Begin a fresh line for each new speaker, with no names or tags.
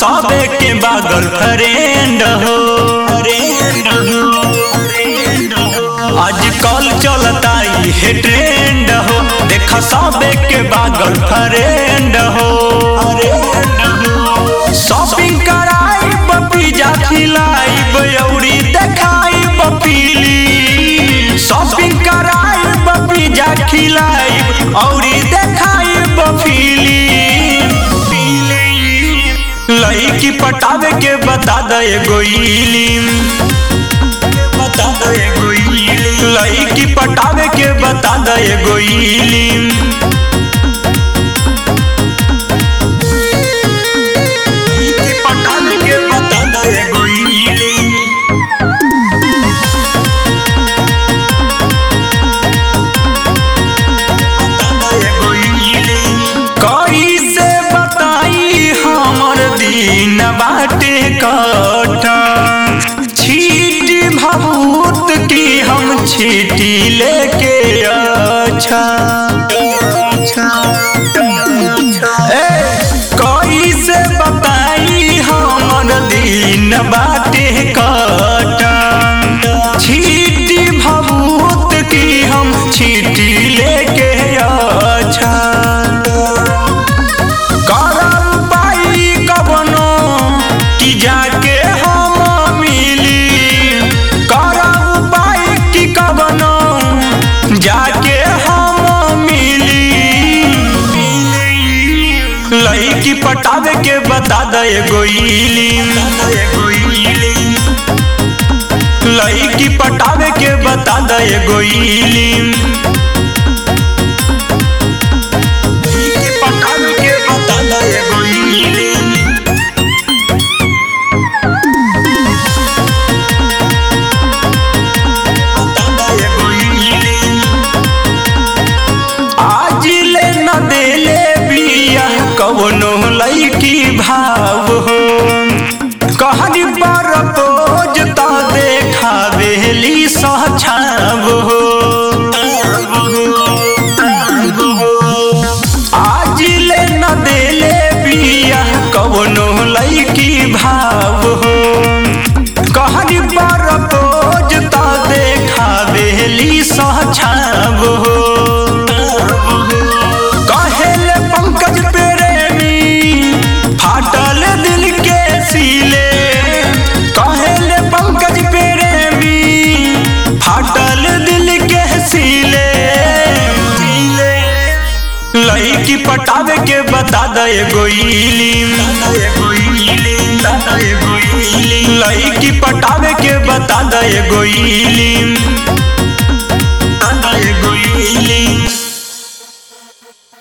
सबे के बागल फ्रेंड हो आजकल चलता ये ट्रेंड हो देखा सबे के बागल फ्रेंड हो शॉपिंग कराइब पिज्जा खिलाइब अउरी देखाइब फिल्म शॉपिंग कराइब पिज्जा खिलाइब अउरी देखाइब फिल्म लड़की पटावे के बता दे एगो इलिम बता दे एगो इलिम लड़की पटावे के बता दे एगो इलिम लड़की पटावे के बता दे एगो इलिम कैसे बताई हमर दिन बाटे कटा छीट भभूत की हम छीटी लेके अच्छा ए, कैसे बताई हमर दिन बाटे कटा छीटी भभूत की हम छीटी लेके अच्छा करम पाई कवनो कि जाके हम मिली करम पाई कि कवनो जाके हम मिली लड़की पटावे के बता दे एगो इलिम लड़की पटावे के बता दे एगो इलिम पटावे के बता दे एगो इलिम आज ले न देले बिया कवनो लईकी भाव हो कहनी पर पोज त देखावेली सछाव हो आज ले न देले बिया कवनो लईकी भाव हो कहनी पर पोज त देखावेली सछाव हो कहेले पंकज प्रेमी फाटल दिल के सीले कहेले पंकज प्रेमी फाटल दिल के सीले लड़की पटावे के बता दे एगो इलिम लड़की पटावे के बता दे एगो इलिम